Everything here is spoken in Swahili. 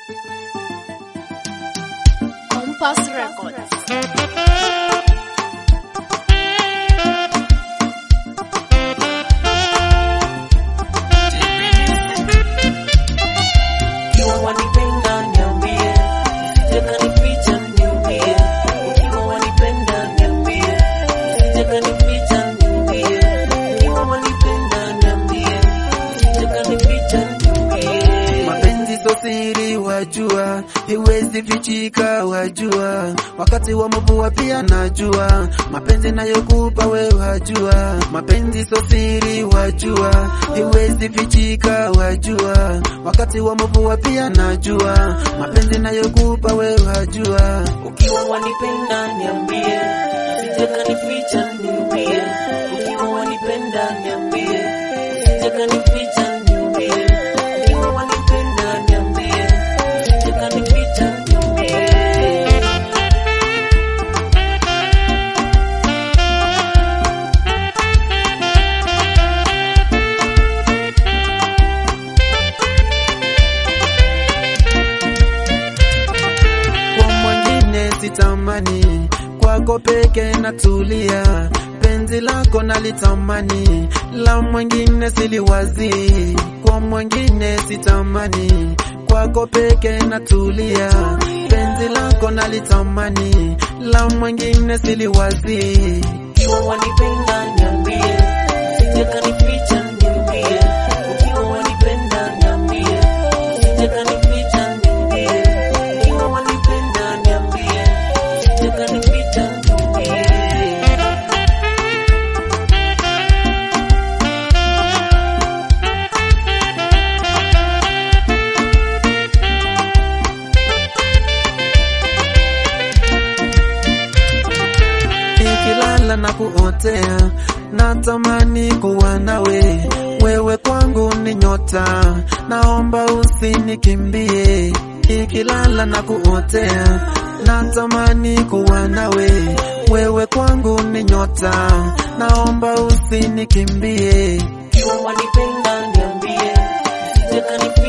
Compass Records. Ukiwa wanipenda niambie, usije kanificha niambie. Ukiwa wanipenda niambie, usije kanificha niambie. Ukiwa wanipenda niambie, usije kanificha niambie. Mapenzi so siri wajua, iwezi fichika wajua, wakati wa mvua pia najua, mapenzi nayokupa we wajua, mapenzi so siri wajua, iwezi fichika wajua, wakati wa mvua pia najua, mapenzi nayokupa we wajua. Ukiwa wanipenda niambie, usije kanificha niambie. Ukiwa wanipenda niambie, usije kanificha niambie. Ukiwa wanipenda niambie, usije kanificha niambie. kwa mwingine sitamani, kwako peke natulia, penzi lako nalitamani, la mwingine siliwazi, kwa mwingine sitamani, kwako peke natulia, penzi lako nalitamani, la mwingine siliwazi. Ukiwa wanipenda niambie, usije kanificha niambie. Ukiwa wanipenda niambie, usije kanificha niambie. Ukiwa wanipenda niambie, usije kanificha niambie. nikilala na kuotea, natamani kuwa nawe, wewe kwangu ni nyota, naomba usinikimbie. Nikilala na kuotea, natamani kuwa nawe, wewe kwangu ni nyota, naomba usinikimbie. Ukiwa wanipenda niambie, usije kanificha